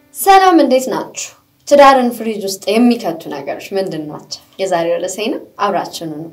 ሰላም እንዴት ናችሁ? ትዳርን ፍሪጅ ውስጥ የሚከቱ ነገሮች ምንድን ናቸው? የዛሬው ርዕሴ ነው። አብራችኑ ነው።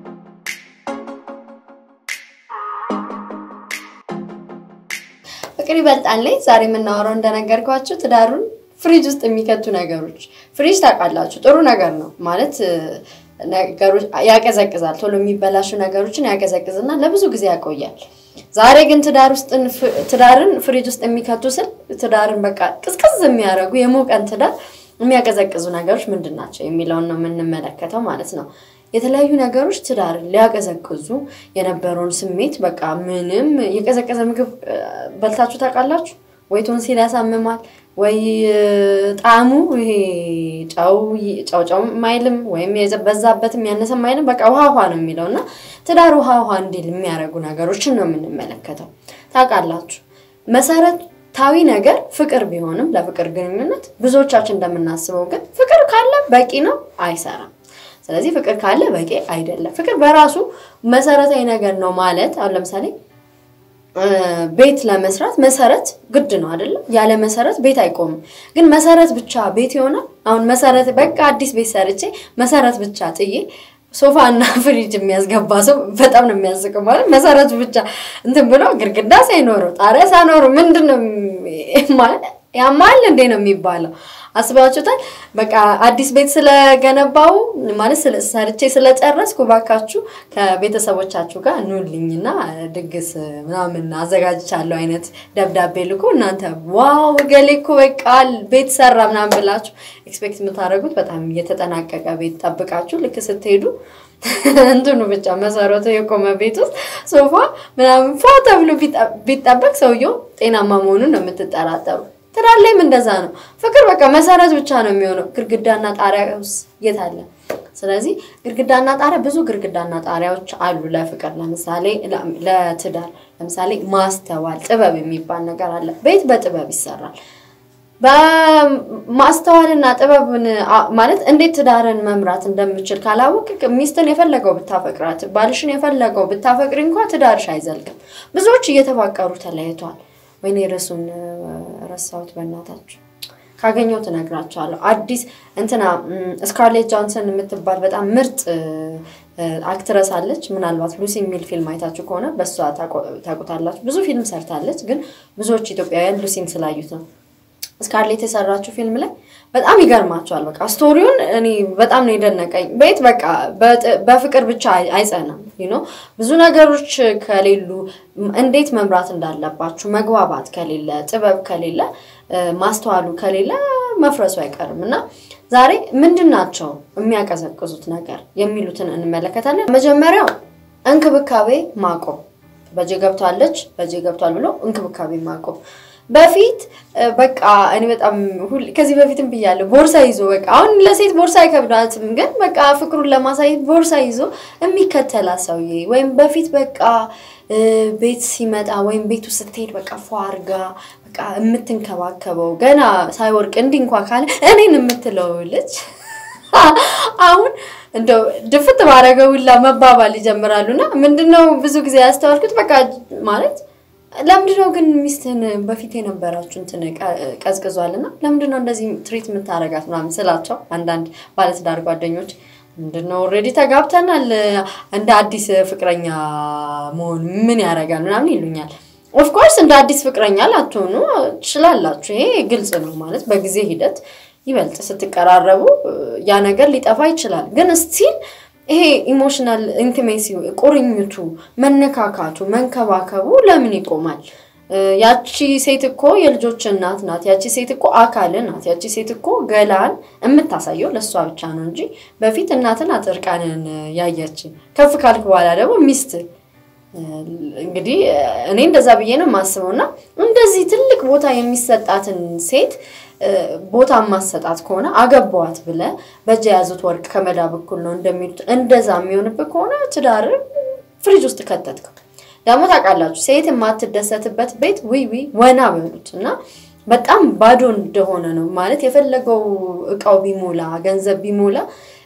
ፍቅር ይበልጣል ላይ ዛሬ የምናወራው እንደነገርኳችሁ ትዳሩን ፍሪጅ ውስጥ የሚከቱ ነገሮች። ፍሪጅ ታውቃላችሁ፣ ጥሩ ነገር ነው ማለት ነገሮች ያቀዘቅዛል። ቶሎ የሚበላሹ ነገሮችን ያቀዘቅዝና ለብዙ ጊዜ ያቆያል። ዛሬ ግን ትዳር ውስጥ ትዳርን ፍሪጅ ውስጥ የሚከቱ ስል ትዳርን በቃ ቅዝቅዝ የሚያደርጉ የሞቀን ትዳር የሚያቀዘቅዙ ነገሮች ምንድን ናቸው የሚለውን ነው የምንመለከተው ማለት ነው። የተለያዩ ነገሮች ትዳርን ሊያቀዘቅዙ የነበረውን ስሜት በቃ ምንም የቀዘቀዘ ምግብ በልታችሁ ታውቃላችሁ? ወይ ቶንሲል ያሳምማል፣ ወይ ጣዕሙ ይሄ ጨው ጨው ጨው ማይልም ወይም የበዛበትም ያነሰም አይልም። በቃ ውሃ ውሃ ነው የሚለው እና ትዳር ውሃ ውሃ እንዲል የሚያደርጉ ነገሮችን ነው የምንመለከተው። ታውቃላችሁ መሰረታዊ ነገር ፍቅር ቢሆንም ለፍቅር ግንኙነት ብዙዎቻችን እንደምናስበው ግን ፍቅር ካለ በቂ ነው አይሰራም። ስለዚህ ፍቅር ካለ በቂ አይደለም። ፍቅር በራሱ መሰረታዊ ነገር ነው ማለት አሁን ለምሳሌ ቤት ለመስራት መሰረት ግድ ነው አይደለም? ያለ መሰረት ቤት አይቆምም። ግን መሰረት ብቻ ቤት ይሆናል? አሁን መሰረት በቃ አዲስ ቤት ሰርቼ መሰረት ብቻ ጥዬ ሶፋ እና ፍሪጅ የሚያስገባ ሰው በጣም ነው የሚያስቀው። ማለት መሰረቱ ብቻ እንትን ብሎ ግድግዳ ሳይኖረው ጣሪያ ሳይኖረው ምንድን ነው ማለት ያማል እንዴ ነው የሚባለው? አስባችሁታል? በቃ አዲስ ቤት ስለገነባው ማለት ሰርቼ ስለጨረስኩ ባካችሁ ከቤተሰቦቻችሁ ጋር ኑልኝና ድግስ ምናምን አዘጋጅቻለሁ አይነት ደብዳቤ ልኮ እናንተ ዋው እገሌ እኮ በቃ ቤት ሰራ ምናምን ብላችሁ ኤክስፔክት የምታደርጉት በጣም እየተጠናቀቀ ቤት ጠብቃችሁ ልክ ስትሄዱ እንትኑ ብቻ መሰረቱ የቆመ ቤት ውስጥ ሶፋ ምናምን ፏ ተብሎ ቢጠበቅ ሰውየው ጤናማ መሆኑን ነው የምትጠራጠሩ። ትዳር ላይም እንደዛ ነው። ፍቅር በቃ መሰረት ብቻ ነው የሚሆነው። ግድግዳና ጣሪያ ውስጥ የት አለ? ስለዚህ ግድግዳና ጣሪያ ብዙ ግድግዳና ጣሪያዎች አሉ ለፍቅር። ለምሳሌ ለትዳር ለምሳሌ ማስተዋል፣ ጥበብ የሚባል ነገር አለ። ቤት በጥበብ ይሰራል። በማስተዋልና ጥበብን ማለት እንዴት ትዳርን መምራት እንደምችል ካላወቅ ሚስትን የፈለገው ብታፈቅራት፣ ባልሽን የፈለገው ብታፈቅሪ እንኳ ትዳርሽ አይዘልቅም። ብዙዎች እየተፋቀሩ ተለያይተዋል። ወይኔ ርዕሱን ረሳሁት፣ በእናታችሁ ካገኘው ትነግራቸዋለሁ። አዲስ እንትና ስካርሌት ጆንሰን የምትባል በጣም ምርጥ አክትረስ አለች። ምናልባት ሉሲ የሚል ፊልም አይታችሁ ከሆነ በእሷ ታውቁታላችሁ። ብዙ ፊልም ሰርታለች፣ ግን ብዙዎች ኢትዮጵያውያን ሉሲን ስላዩት ነው። ስካርሌት የሰራችው ፊልም ላይ በጣም ይገርማቸዋል። በቃ ስቶሪውን እኔ በጣም ነው የደነቀኝ። ቤት በቃ በፍቅር ብቻ አይጸናም። ዩኖ ብዙ ነገሮች ከሌሉ እንዴት መምራት እንዳለባችሁ መግባባት ከሌለ፣ ጥበብ ከሌለ፣ ማስተዋሉ ከሌለ መፍረሱ አይቀርም እና ዛሬ ምንድን ናቸው የሚያቀዘቅዙት ነገር የሚሉትን እንመለከታለን። መጀመሪያው እንክብካቤ ማቆም። በጄ ገብቷለች፣ በጄ ገብቷል ብሎ እንክብካቤ ማቆም በፊት በቃ እኔ በጣም ከዚህ በፊትም ብያለሁ፣ ቦርሳ ይዞ በቃ አሁን ለሴት ቦርሳ አይከብዳትም፣ ግን በቃ ፍቅሩን ለማሳየት ቦርሳ ይዞ የሚከተላት ሰውዬ ወይም በፊት በቃ ቤት ሲመጣ ወይም ቤቱ ስትሄድ በቃ ፏ አርጋ በቃ የምትንከባከበው ገና ሳይወርቅ እንዲህ እንኳ ካለ እኔን የምትለው ልጅ አሁን እንደው ድፍት ባረገ ሁላ መባባል ይጀምራሉና ምንድነው ብዙ ጊዜ ያስተዋልኩት በቃ ማለት ለምንድነው ግን ሚስትህን በፊት የነበራችሁ እንትን ቀዝቅዟል እና ለምንድነው እንደዚህ ትሪት የምታረጋት ምናምን ስላቸው አንዳንድ ባለትዳር ጓደኞች ምንድነው ኦልሬዲ ተጋብተናል እንደ አዲስ ፍቅረኛ መሆን ምን ያደርጋል ምናምን ይሉኛል። ኦፍኮርስ እንደ አዲስ ፍቅረኛ ላትሆኑ ትችላላችሁ። ይሄ ግልጽ ነው ማለት በጊዜ ሂደት ይበልጥ ስትቀራረቡ ያ ነገር ሊጠፋ ይችላል። ግን ስቲል ይሄ ኢሞሽናል ኢንቲሜሲ ቁርኝቱ፣ መነካካቱ፣ መንከባከቡ ለምን ይቆማል? ያቺ ሴት እኮ የልጆች እናት ናት። ያቺ ሴት እኮ አካል ናት። ያቺ ሴት እኮ ገላን የምታሳየው ለእሷ ብቻ ነው እንጂ በፊት እናትን አጥርቃንን ያየች ከፍ ካልክ በኋላ ደግሞ ሚስት እንግዲህ እኔ እንደዛ ብዬ ነው የማስበው። እና እንደዚህ ትልቅ ቦታ የሚሰጣትን ሴት ቦታ ማሰጣት ከሆነ አገባዋት ብለ በእጅ የያዙት ወርቅ ከመዳብ እኩል ነው እንደሚሉት እንደዛ የሚሆንብህ ከሆነ ትዳር ፍሪጅ ውስጥ ከተትከው። ደግሞ ታውቃላችሁ ሴት የማትደሰትበት ቤት ዊ ዊ ወና በሉት እና በጣም ባዶ እንደሆነ ነው ማለት የፈለገው እቃው ቢሞላ ገንዘብ ቢሞላ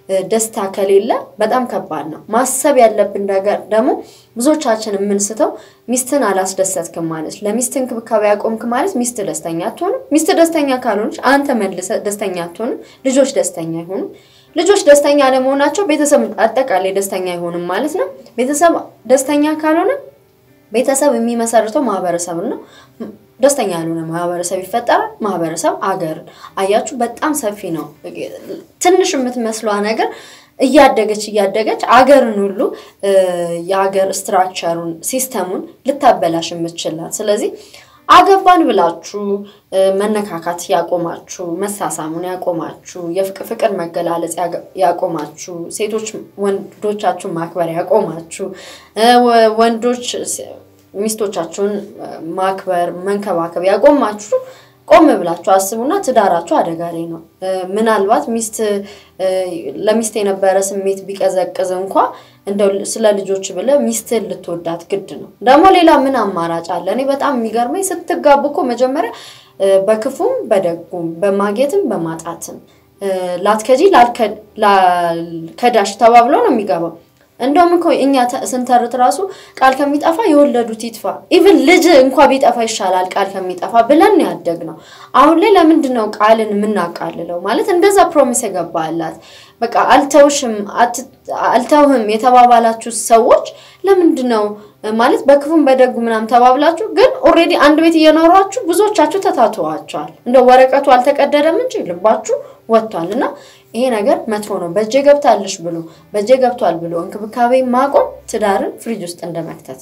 ደስታ ከሌለ በጣም ከባድ ነው። ማሰብ ያለብን ነገር ደግሞ ብዙዎቻችን የምንስተው ሚስትን አላስደሰትክም ማለት ለሚስት እንክብካቤ ያቆምክ ማለት ሚስት ደስተኛ አትሆንም። ሚስት ደስተኛ ካልሆነች አንተ መልሰ ደስተኛ አትሆንም። ልጆች ደስተኛ አይሆኑም። ልጆች ደስተኛ ለመሆናቸው ቤተሰብ አጠቃላይ ደስተኛ አይሆንም ማለት ነው። ቤተሰብ ደስተኛ ካልሆነ ቤተሰብ የሚመሰርተው ማህበረሰብን ነው። ደስተኛ ያልሆነ ማህበረሰብ ይፈጠራል። ማህበረሰብ አገርን። አያችሁ፣ በጣም ሰፊ ነው። ትንሽ የምትመስሏ ነገር እያደገች እያደገች አገርን ሁሉ የሀገር ስትራክቸሩን ሲስተሙን ልታበላሽ የምትችላት። ስለዚህ አገባን ብላችሁ መነካካት ያቆማችሁ፣ መሳሳሙን ያቆማችሁ፣ የፍቅር መገላለጽ ያቆማችሁ፣ ሴቶች ወንዶቻችሁን ማክበር ያቆማችሁ፣ ወንዶች ሚስቶቻችሁን ማክበር መንከባከብ ያቆማችሁ ቆም ብላችሁ አስቡና ትዳራችሁ አደጋ ላይ ነው። ምናልባት ሚስት ለሚስት የነበረ ስሜት ቢቀዘቅዝ እንኳ እንደው ስለ ልጆች ብለ ሚስትን ልትወዳት ግድ ነው። ደግሞ ሌላ ምን አማራጭ አለ? እኔ በጣም የሚገርመኝ ስትጋቡ እኮ መጀመሪያ በክፉም በደጉም በማጌትም በማጣትም ላትከጂ ላልከዳሽ ተባብሎ ነው የሚገባው። እንደውም እኮ እኛ ስንተርት ራሱ ቃል ከሚጠፋ የወለዱት ይጥፋ፣ ኢቭን ልጅ እንኳ ቢጠፋ ይሻላል ቃል ከሚጠፋ ብለን ያደግ ነው። አሁን ላይ ለምንድን ነው ቃልን የምናቃልለው? ማለት እንደዛ ፕሮሚስ የገባላት በቃ አልተውሽም አልተውህም የተባባላችሁ ሰዎች ለምንድን ነው ማለት በክፉም በደጉ ምናምን ተባብላችሁ፣ ግን ኦልሬዲ አንድ ቤት እየኖሯችሁ ብዙዎቻችሁ ተታትዋቸዋል። እንደ ወረቀቱ አልተቀደደም እንጂ ልባችሁ ወጥቷል። እና ይሄ ነገር መጥፎ ነው። በእጄ ገብታለሽ ብሎ በእጄ ገብቷል ብሎ እንክብካቤ ማቆም ትዳርን ፍሪጅ ውስጥ እንደመክተት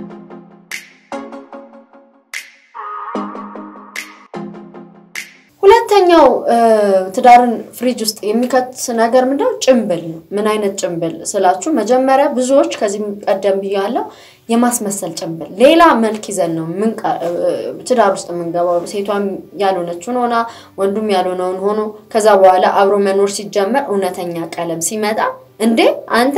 ሁለተኛው ትዳርን ፍሪጅ ውስጥ የሚከት ነገር ምንድነው? ጭንብል ነው። ምን አይነት ጭንብል ስላችሁ፣ መጀመሪያ ብዙዎች ከዚህ ቀደም ብያለሁ፣ የማስመሰል ጭንብል፣ ሌላ መልክ ይዘን ነው ትዳር ውስጥ የምንገባው። ሴቷም ያልሆነችውን ሆና ወንዱም ያልሆነውን ሆኖ ከዛ በኋላ አብሮ መኖር ሲጀመር እውነተኛ ቀለም ሲመጣ እንዴ አንተ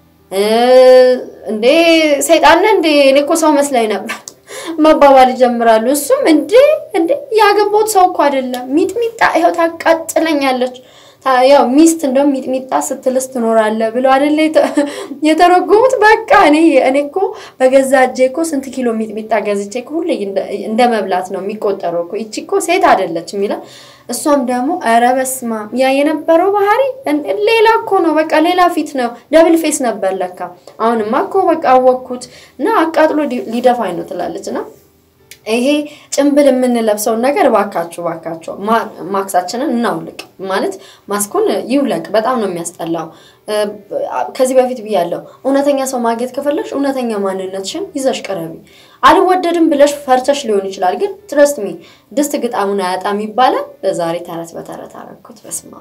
እንዴ ሰይጣን እንዴ እኔ እኮ ሰው መስላኝ ነበር መባባል ይጀምራሉ። እሱም እንዴ እንዴ ያገባሁት ሰው እኮ አይደለም ሚጥሚጣ ይኸው ታቃጥለኛለች። ያው ሚስት እንደውም ሚጥሚጣ ስትልስ ትኖራለህ ብለው አይደለ የተረጎሙት። በቃ እኔ እኔ እኮ በገዛ እጄ እኮ ስንት ኪሎ ሚጥሚጣ ገዝቼ እኮ ሁሌ እንደ መብላት ነው የሚቆጠረው እኮ ይቺ እኮ ሴት አይደለች የሚለው እሷም ደግሞ ኧረ በስመ አብ ያ የነበረው ባህሪ ሌላ እኮ ነው፣ በቃ ሌላ ፊት ነው፣ ደብል ፌስ ነበር ለካ። አሁንማ እኮ በቃ አወቅኩት እና አቃጥሎ ሊደፋኝ ነው ትላለች። እና ይሄ ጭንብል የምንለብሰውን ነገር ባካችሁ ባካችሁ ማክሳችንን እናውልቅ። ማለት ማስኩን ይውለቅ። በጣም ነው የሚያስጠላው። ከዚህ በፊት ብያለሁ፣ እውነተኛ ሰው ማግኘት ከፈለግሽ እውነተኛ ማንነትሽን ይዘሽ ቅረቢ። አልወደድም ብለሽ ፈርተሽ ሊሆን ይችላል፣ ግን ትረስት ሚ ድስት ግጣሙን አያጣም ይባላል። ለዛሬ ተረት በተረት አረኩት። በስማ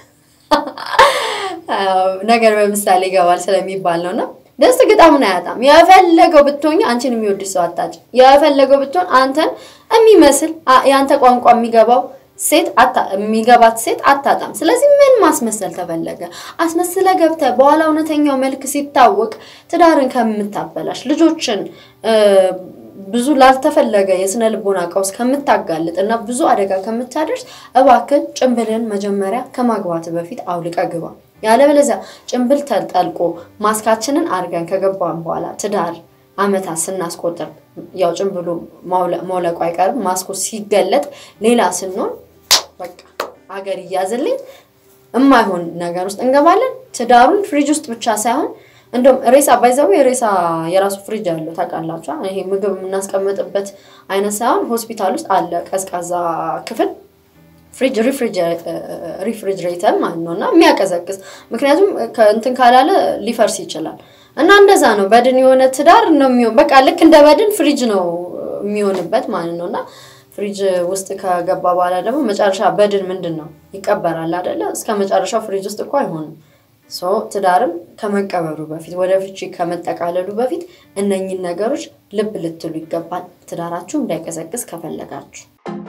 ነገር በምሳሌ ይገባል ስለሚባል ነው እና ደስት ግጣሙን አያጣም። የፈለገው ብትሆኝ አንቺን የሚወድሽ ሰው አታጭ። የፈለገው ብትሆን አንተን የሚመስል የአንተ ቋንቋ የሚገባው ሴት የሚገባት ሴት አታጣም። ስለዚህ ምን ማስመሰል ተፈለገ? አስመስለ ገብተ በኋላ እውነተኛው መልክ ሲታወቅ ትዳርን ከምታበላሽ ልጆችን ብዙ ላልተፈለገ የስነ ልቦና ቀውስ ከምታጋልጥ እና ብዙ አደጋ ከምታደርስ እባክን ጭንብልን መጀመሪያ ከማግባት በፊት አውልቀ ግባ። ያለበለዚያ ጭንብል ተጠልቆ ማስካችንን አድርገን ከገባን በኋላ ትዳር አመታት ስናስቆጥር ያው ጭንብሉ መውለቁ አይቀርም። ማስኩ ሲገለጥ ሌላ ስንሆን በቃ አገር እያዝልኝ የማይሆን ነገር ውስጥ እንገባለን። ትዳሩን ፍሪጅ ውስጥ ብቻ ሳይሆን እንደውም ሬሳ ባይዘው የሬሳ የራሱ ፍሪጅ አለው ታውቃላችሁ። ይሄ ምግብ የምናስቀምጥበት አይነት ሳይሆን ሆስፒታል ውስጥ አለ ቀዝቃዛ ክፍል ፍሪጅ ሪፍሪጅሬተር ማለት ነው እና የሚያቀዘቅዝ ምክንያቱም እንትን ካላለ ሊፈርስ ይችላል። እና እንደዛ ነው በድን የሆነ ትዳር ነው የሚሆን። በቃ ልክ እንደ በድን ፍሪጅ ነው የሚሆንበት ማለት ነው እና ፍሪጅ ውስጥ ከገባ በኋላ ደግሞ መጨረሻ በድን ምንድን ነው ይቀበራል አይደለ? እስከ መጨረሻው ፍሪጅ ውስጥ እኮ አይሆንም። ሶ ትዳርም ከመቀበሩ በፊት ወደ ፍቺ ከመጠቃለሉ በፊት እነኝን ነገሮች ልብ ልትሉ ይገባል፣ ትዳራችሁ እንዳይቀዘቅዝ ከፈለጋችሁ።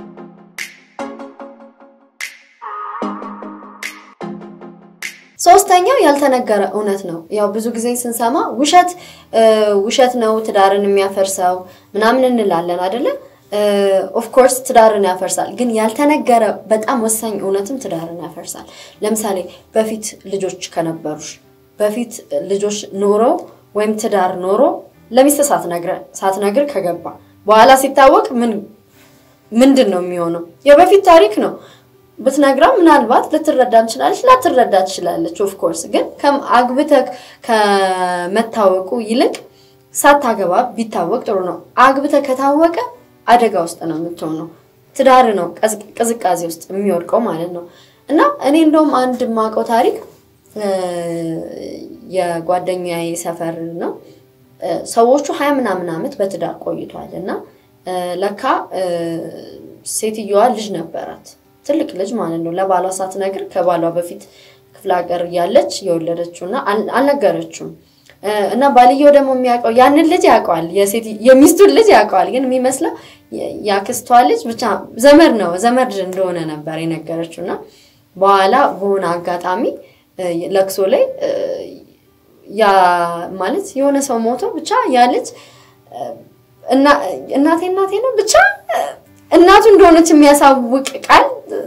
ሶስተኛው ያልተነገረ እውነት ነው። ያው ብዙ ጊዜ ስንሰማ ውሸት ውሸት ነው ትዳርን የሚያፈርሰው ምናምን እንላለን አይደለ? ኦፍኮርስ ትዳርን ያፈርሳል። ግን ያልተነገረ በጣም ወሳኝ እውነትም ትዳርን ያፈርሳል። ለምሳሌ በፊት ልጆች ከነበሩሽ በፊት ልጆች ኖሮ ወይም ትዳር ኖሮ ለሚስት ሳትነግር ከገባ በኋላ ሲታወቅ ምን ምንድን ነው የሚሆነው? የበፊት ታሪክ ነው። ብትነግራ ምናልባት ልትረዳ እንችላለች፣ ላትረዳ ትችላለች። ኦፍኮርስ ግን አግብተህ ከመታወቁ ይልቅ ሳታገባ ቢታወቅ ጥሩ ነው። አግብተህ ከታወቀ አደጋ ውስጥ ነው የምትሆነው። ትዳር ነው ቅዝቃዜ ውስጥ የሚወድቀው ማለት ነው። እና እኔ እንደውም አንድ የማውቀው ታሪክ የጓደኛዬ ሰፈር ነው። ሰዎቹ ሀያ ምናምን ዓመት በትዳር ቆይቷል እና ለካ ሴትየዋ ልጅ ነበራት፣ ትልቅ ልጅ ማለት ነው። ለባሏ ሳትነግር ከባሏ በፊት ክፍለ ሀገር እያለች የወለደችው እና አልነገረችውም። እና ባልየው ደግሞ የሚያውቀው ያንን ልጅ ያውቀዋል፣ የሚስቱን ልጅ ያውቀዋል። ግን የሚመስለው ያክስቷ ልጅ ብቻ ዘመድ ነው ዘመድ እንደሆነ ነበር የነገረችው። እና በኋላ በሆነ አጋጣሚ ለቅሶ ላይ ያ ማለት የሆነ ሰው ሞቶ ብቻ ያ ልጅ እናቴ እናቴ ነው ብቻ እናቱ እንደሆነች የሚያሳውቅ ቃል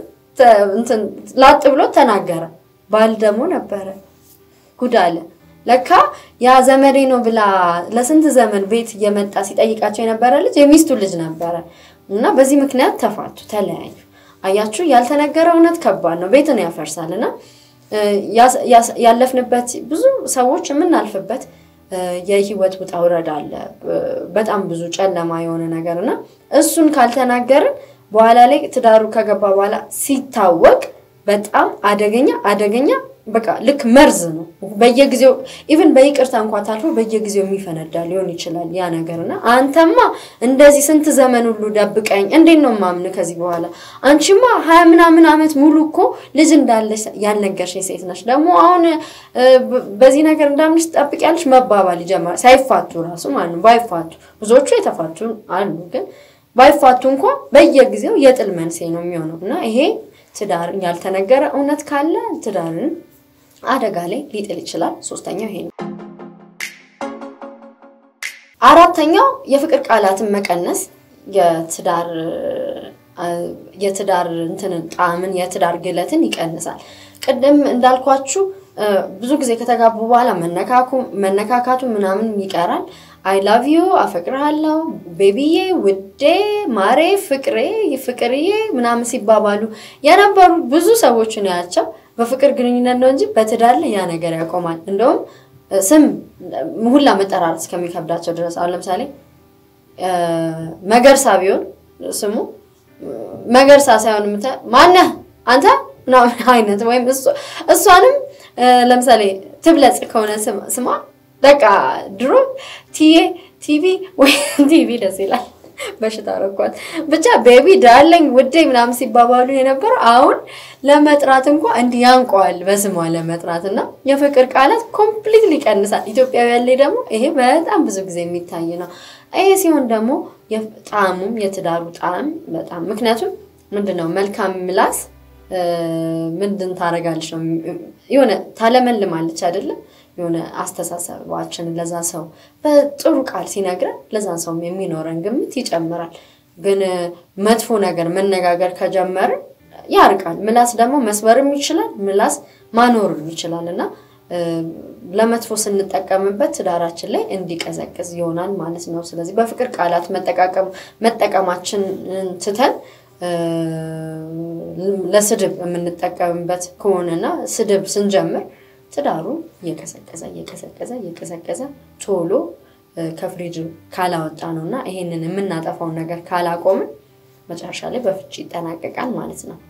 ላጥ ብሎ ተናገረ። ባል ደግሞ ነበረ። ጉድ አለ። ለካ ያ ዘመዴ ነው ብላ ለስንት ዘመን ቤት እየመጣ ሲጠይቃቸው የነበረ ልጅ የሚስቱ ልጅ ነበረ እና በዚህ ምክንያት ተፋቱ፣ ተለያዩ። አያችሁ፣ ያልተነገረ እውነት ከባድ ነው፣ ቤትን ያፈርሳል። እና ያለፍንበት ብዙ ሰዎች የምናልፍበት የህይወት ውጣ ውረድ አለ። በጣም ብዙ ጨለማ የሆነ ነገር እና እሱን ካልተናገርን በኋላ ላይ ትዳሩ ከገባ በኋላ ሲታወቅ በጣም አደገኛ አደገኛ በቃ ልክ መርዝ ነው። በየጊዜው ኢቭን በይቅርታ እንኳ ታልፎ በየጊዜው የሚፈነዳ ሊሆን ይችላል ያ ነገር እና አንተማ እንደዚህ ስንት ዘመን ሁሉ ደብቀኝ እንዴት ነው ማምን ከዚህ በኋላ አንቺማ ሀያ ምናምን ዓመት ሙሉ እኮ ልጅ እንዳለሽ ያልነገርሽኝ ሴት ነች። ደግሞ አሁን በዚህ ነገር እንዳምንሽ ትጠብቂያለሽ መባባል ይጀምራል። ሳይፋቱ ራሱ ማለት ነው። ባይፋቱ ብዙዎቹ የተፋቱ አሉ፣ ግን ባይፋቱ እንኳ በየጊዜው የጥል መንስኤ ነው የሚሆነው እና ይሄ ትዳርን ያልተነገረ እውነት ካለ ትዳርን አደጋ ላይ ሊጥል ይችላል። ሶስተኛው ይሄ ነው። አራተኛው የፍቅር ቃላትን መቀነስ የትዳር የትዳር እንትንን ጣዕምን የትዳር ግለትን ይቀንሳል። ቅድም እንዳልኳችሁ ብዙ ጊዜ ከተጋቡ በኋላ መነካካቱ ምናምን ይቀራል። አይ ላቭ ዩ አፈቅርሃለሁ፣ ቤቢዬ፣ ውዴ፣ ማሬ፣ ፍቅሬ፣ ፍቅርዬ ምናምን ሲባባሉ የነበሩ ብዙ ሰዎች ነው ያቸው። በፍቅር ግንኙነት ነው እንጂ በትዳር ላይ ያ ነገር ያቆማል። እንደውም ስም ሁላ መጠራራት እስከሚከብዳቸው ድረስ አሁን ለምሳሌ መገርሳ ቢሆን ስሙ መገርሳ ሳይሆን ምተ ማነህ አንተ ምናምን አይነት ወይም እሷንም ለምሳሌ ትብለጽ ከሆነ ስሟ በቃ ድሮ ቲዬ ቲቪ ወይ ቲቪ ደስ ይላል። በሽታ ረኳት ብቻ ቤቢ ዳርሊንግ ውዴ ምናምን ሲባባሉ የነበረው አሁን ለመጥራት እንኳ እንዲህ ያንቀዋል በስሟ ለመጥራት እና የፍቅር ቃላት ኮምፕሊትሊ ይቀንሳል። ኢትዮጵያውያን ላይ ደግሞ ይሄ በጣም ብዙ ጊዜ የሚታይ ነው። ይሄ ሲሆን ደግሞ ጣዕሙም የትዳሩ ጣዕም በጣም ምክንያቱም ምንድን ነው መልካም ምላስ ምንድን ታደርጋለች ነው የሆነ ታለመልማለች አይደለም የሆነ አስተሳሰባችንን ለዛ ሰው በጥሩ ቃል ሲነግረን ለዛን ሰው የሚኖረን ግምት ይጨምራል። ግን መጥፎ ነገር መነጋገር ከጀመርን ያርቃል። ምላስ ደግሞ መስበርም ይችላል፣ ምላስ ማኖርም ይችላል እና ለመጥፎ ስንጠቀምበት ትዳራችን ላይ እንዲቀዘቅዝ ይሆናል ማለት ነው። ስለዚህ በፍቅር ቃላት መጠቀማችንን ትተን ለስድብ የምንጠቀምበት ከሆነና ስድብ ስንጀምር ትዳሩ እየቀዘቀዘ እየቀዘቀዘ እየቀዘቀዘ ቶሎ ከፍሪጅ ካላወጣ ነው እና ይሄንን የምናጠፋውን ነገር ካላቆምን መጨረሻ ላይ በፍቺ ይጠናቀቃል ማለት ነው።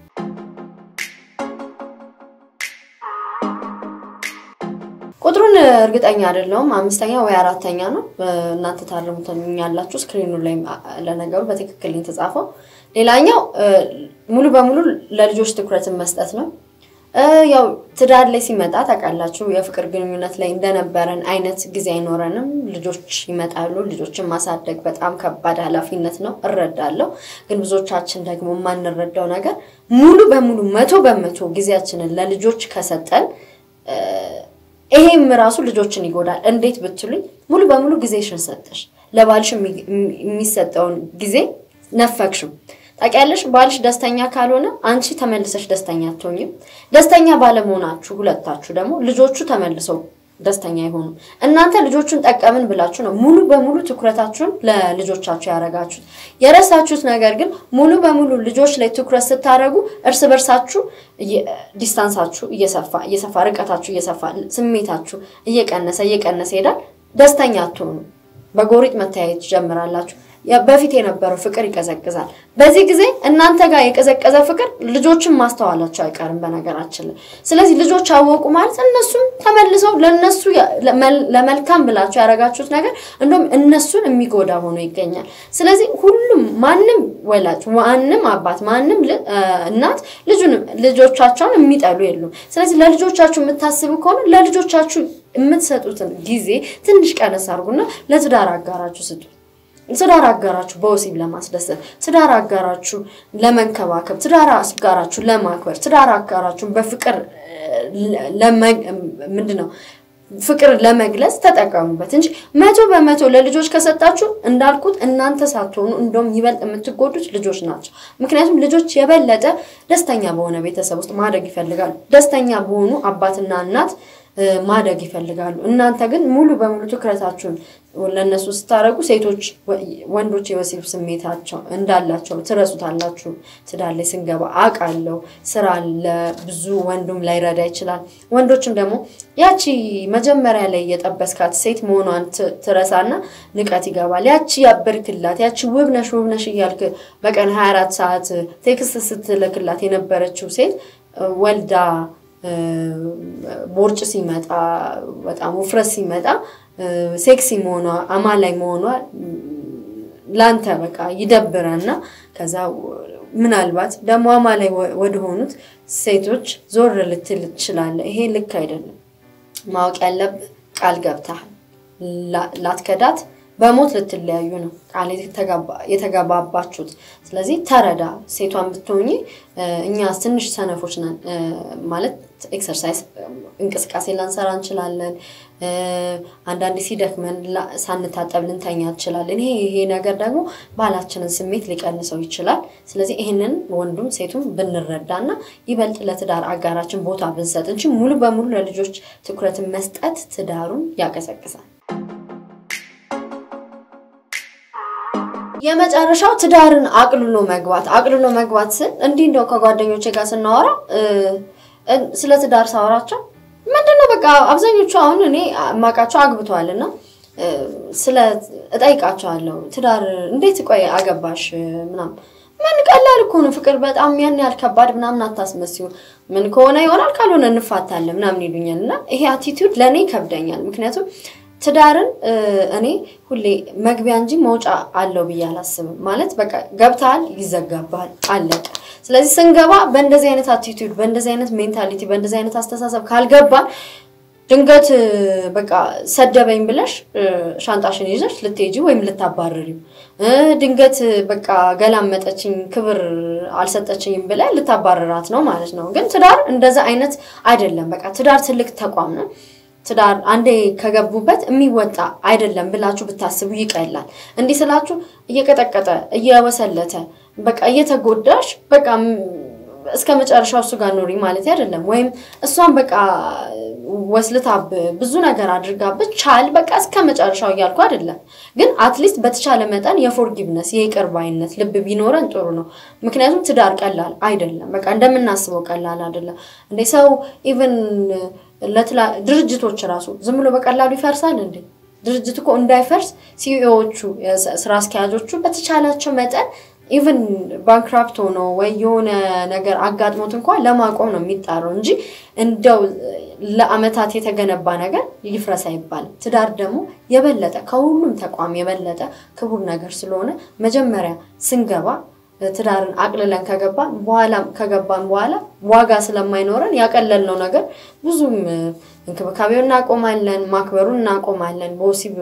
ቁጥሩን እርግጠኛ አይደለሁም። አምስተኛ ወይ አራተኛ ነው። እናንተ ታርሙትኛላችሁ። ስክሪኑ ላይ ለነገሩ በትክክል የተጻፈው። ሌላኛው ሙሉ በሙሉ ለልጆች ትኩረትን መስጠት ነው። ያው ትዳር ላይ ሲመጣ ታውቃላችሁ፣ የፍቅር ግንኙነት ላይ እንደነበረን አይነት ጊዜ አይኖረንም። ልጆች ይመጣሉ። ልጆችን ማሳደግ በጣም ከባድ ኃላፊነት ነው፣ እረዳለሁ። ግን ብዙዎቻችን ደግሞ የማንረዳው ነገር ሙሉ በሙሉ መቶ በመቶ ጊዜያችንን ለልጆች ከሰጠን ይሄም ራሱ ልጆችን ይጎዳል። እንዴት ብትሉኝ ሙሉ በሙሉ ጊዜሽን ሰጠሽ ለባልሽ የሚሰጠውን ጊዜ ነፈግሽም። ታውቂያለሽ፣ ባልሽ ደስተኛ ካልሆነ አንቺ ተመልሰሽ ደስተኛ አትሆኝም። ደስተኛ ባለመሆናችሁ ሁለታችሁ ደግሞ ልጆቹ ተመልሰው ደስተኛ አይሆኑም። እናንተ ልጆቹን ጠቀምን ብላችሁ ነው ሙሉ በሙሉ ትኩረታችሁን ለልጆቻችሁ ያደረጋችሁት። የረሳችሁት ነገር ግን ሙሉ በሙሉ ልጆች ላይ ትኩረት ስታደርጉ እርስ በርሳችሁ ዲስታንሳችሁ እየሰፋ እየሰፋ ርቀታችሁ እየሰፋ ስሜታችሁ እየቀነሰ እየቀነሰ ይሄዳል። ደስተኛ አትሆኑ። በጎሪጥ መተያየት ትጀምራላችሁ። በፊት የነበረው ፍቅር ይቀዘቅዛል። በዚህ ጊዜ እናንተ ጋር የቀዘቀዘ ፍቅር ልጆችን ማስተዋላቸው አይቀርም በነገራችን ላይ። ስለዚህ ልጆች አወቁ ማለት እነሱም ተመልሰው ለነሱ ለመልካም ብላችሁ ያደረጋችሁት ነገር እንደውም እነሱን የሚጎዳ ሆኖ ይገኛል። ስለዚህ ሁሉም ማንም ወላጅ፣ ማንም አባት፣ ማንም እናት ልጁን ልጆቻቸውን የሚጠሉ የሉም። ስለዚህ ለልጆቻችሁ የምታስቡ ከሆነ ለልጆቻችሁ የምትሰጡትን ጊዜ ትንሽ ቀነስ አድርጉና ለትዳር አጋራችሁ ስጡ። ትዳር አጋራችሁ በወሲብ ለማስደሰት፣ ትዳር አጋራችሁ ለመንከባከብ፣ ትዳር አጋራችሁ ለማክበር፣ ትዳር አጋራችሁን በፍቅር ምንድን ነው ፍቅር ለመግለጽ ተጠቀሙበት እንጂ መቶ በመቶ ለልጆች ከሰጣችሁ እንዳልኩት እናንተ ሳትሆኑ እንደውም ይበልጥ የምትጎዱት ልጆች ናቸው። ምክንያቱም ልጆች የበለጠ ደስተኛ በሆነ ቤተሰብ ውስጥ ማደግ ይፈልጋሉ። ደስተኛ በሆኑ አባትና እናት ማደግ ይፈልጋሉ። እናንተ ግን ሙሉ በሙሉ ትኩረታችሁን ለእነሱ ስታደርጉ ሴቶች ወንዶች የወሲብ ስሜታቸው እንዳላቸው ትረሱታላችሁ። ትዳር ላይ ስንገባ አውቃለሁ። ስራ አለ፣ ብዙ ወንዱም ላይረዳ ይችላል። ወንዶችም ደግሞ ያቺ መጀመሪያ ላይ የጠበስካት ሴት መሆኗን ትረሳና ንቀት ይገባል። ያቺ ያበርክላት ያቺ ውብነሽ ውብነሽ እያልክ በቀን 24 ሰዓት ቴክስት ስትልክላት የነበረችው ሴት ወልዳ ቦርጭ ሲመጣ በጣም ውፍረት ሲመጣ ሴክሲ መሆኗ አማላይ መሆኗ ላንተ በቃ ይደብረና ከዛ ምናልባት ደግሞ አማላይ ወደሆኑት ሴቶች ዞር ልትል ትችላለህ። ይሄ ልክ አይደለም። ማወቅ ያለብህ ቃል ገብተሃል። ላትከዳት በሞት ልትለያዩ ነው ቃል የተገባባችሁት። ስለዚህ ተረዳ። ሴቷን ብትሆኚ እኛ ትንሽ ሰነፎች ነን ማለት ኤክሰርሳይዝ እንቅስቃሴ ላንሰራ እንችላለን። አንዳንዴ ሲደክመን ሳንታጠብ ልንተኛ እንችላለን። ይሄ ይሄ ነገር ደግሞ ባላችንን ስሜት ሊቀንሰው ይችላል። ስለዚህ ይህንን ወንዱም ሴቱም ብንረዳና ይበልጥ ለትዳር አጋራችን ቦታ ብንሰጥ እንጂ ሙሉ በሙሉ ለልጆች ትኩረትን መስጠት ትዳሩን ያቀሰቅሳል። የመጨረሻው ትዳርን አቅልሎ መግባት። አቅልሎ መግባት ስል እንዲህ እንደው ከጓደኞቼ ጋር ስናወራ ስለ ትዳር ሳወራቸው ምንድነው በቃ አብዛኞቹ አሁን እኔ ማቃቸው አግብተዋል እና ስለ እጠይቃቸዋለሁ ትዳር እንዴት ቆይ አገባሽ ምናምን ምን ቀላል እኮ ነው ፍቅር በጣም ያን ያህል ከባድ ምናምን አታስመስዩ ምን ከሆነ ይሆናል ካልሆነ እንፋታለን ምናምን ይሉኛል እና ይሄ አቲቲዩድ ለእኔ ይከብደኛል ምክንያቱም ትዳርን እኔ ሁሌ መግቢያ እንጂ መውጫ አለው ብዬ አላስብም። ማለት በቃ ገብተሃል፣ ይዘጋባል፣ አለቀ። ስለዚህ ስንገባ በእንደዚህ አይነት አቲቱድ፣ በእንደዚህ አይነት ሜንታሊቲ፣ በእንደዚህ አይነት አስተሳሰብ ካልገባን ድንገት በቃ ሰደበኝ ብለሽ ሻንጣሽን ይዘሽ ልትሄጂ ወይም ልታባረሪው፣ ድንገት በቃ ገላመጠችኝ፣ ክብር አልሰጠችኝም ብለ ልታባረራት ነው ማለት ነው። ግን ትዳር እንደዛ አይነት አይደለም። በቃ ትዳር ትልቅ ተቋም ነው። ትዳር አንዴ ከገቡበት የሚወጣ አይደለም ብላችሁ ብታስቡ ይቀላል። እንዲህ ስላችሁ እየቀጠቀጠ እየወሰለተ በቃ እየተጎዳሽ በቃ እስከ መጨረሻው እሱ ጋር ኖሪ ማለት አይደለም። ወይም እሷን በቃ ወስልታብ ብዙ ነገር አድርጋብህ ቻል በቃ እስከ መጨረሻው እያልኩ አይደለም። ግን አትሊስት በተቻለ መጠን የፎርጊቭነስ የይቅር ባይነት ልብ ቢኖረን ጥሩ ነው። ምክንያቱም ትዳር ቀላል አይደለም። በቃ እንደምናስበው ቀላል አይደለም። እንደ ሰው ኢቨን ድርጅቶች ራሱ ዝም ብሎ በቀላሉ ይፈርሳል እንዴ? ድርጅት እኮ እንዳይፈርስ ሲኢኦዎቹ ስራ አስኪያጆቹ በተቻላቸው መጠን ኢቨን ባንክራፕት ሆኖ ወይ የሆነ ነገር አጋጥሞት እንኳን ለማቆም ነው የሚጣረው እንጂ እንደው ለአመታት የተገነባ ነገር ይፍረስ አይባልም። ትዳር ደግሞ የበለጠ ከሁሉም ተቋም የበለጠ ክቡር ነገር ስለሆነ መጀመሪያ ስንገባ ትዳርን አቅልለን ከገባን በኋላም ከገባን በኋላ ዋጋ ስለማይኖረን ያቀለልነው ነገር ብዙም እንክብካቤውን እናቆማለን፣ ማክበሩን እናቆማለን፣ በወሲብ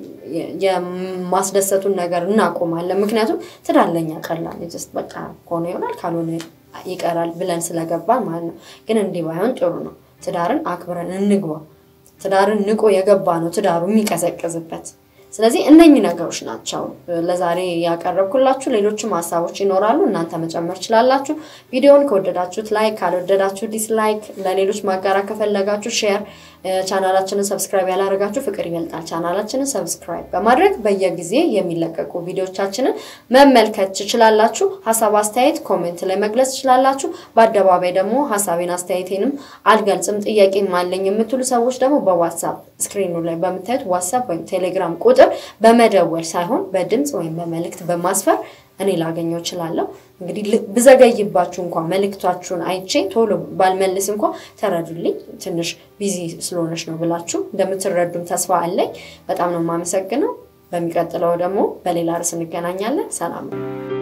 የማስደሰቱን ነገር እናቆማለን። ምክንያቱም ትዳር ለኛ ቀላል ጀስት በቃ ከሆነ ይሆናል ካልሆነ ይቀራል ብለን ስለገባን ማለት ነው። ግን እንዲህ ባይሆን ጥሩ ነው። ትዳርን አክብረን እንግባ። ትዳርን ንቆ የገባ ነው ትዳሩ የሚቀዘቅዝበት ስለዚህ እነኚህ ነገሮች ናቸው ለዛሬ ያቀረብኩላችሁ። ሌሎችም ሀሳቦች ይኖራሉ፣ እናንተ መጨመር ችላላችሁ። ቪዲዮውን ከወደዳችሁት ላይክ፣ ካልወደዳችሁ ዲስላይክ፣ ለሌሎች ማጋራት ከፈለጋችሁ ሼር፣ ቻናላችንን ሰብስክራይብ ያላደረጋችሁ ፍቅር ይበልጣል ቻናላችንን ሰብስክራይብ በማድረግ በየጊዜ የሚለቀቁ ቪዲዮቻችንን መመልከት ትችላላችሁ። ሀሳብ አስተያየት ኮሜንት ላይ መግለጽ ትችላላችሁ። በአደባባይ ደግሞ ሀሳቤን አስተያየቴንም አልገልጽም ጥያቄም አለኝ የምትሉ ሰዎች ደግሞ በዋትሳፕ ስክሪኑ ላይ በምታዩት ዋትሳፕ ወይም ቴሌግራም ቁጥር በመደወል ሳይሆን በድምፅ ወይም በመልእክት በማስፈር እኔ ላገኘው እችላለሁ። እንግዲህ ብዘገይባችሁ እንኳ መልእክታችሁን አይቼ ቶሎ ባልመልስ እንኳ ተረዱልኝ፣ ትንሽ ቢዚ ስለሆነች ነው ብላችሁ እንደምትረዱም ተስፋ አለኝ። በጣም ነው የማመሰግነው። በሚቀጥለው ደግሞ በሌላ ርዕስ እንገናኛለን። ሰላም ነው።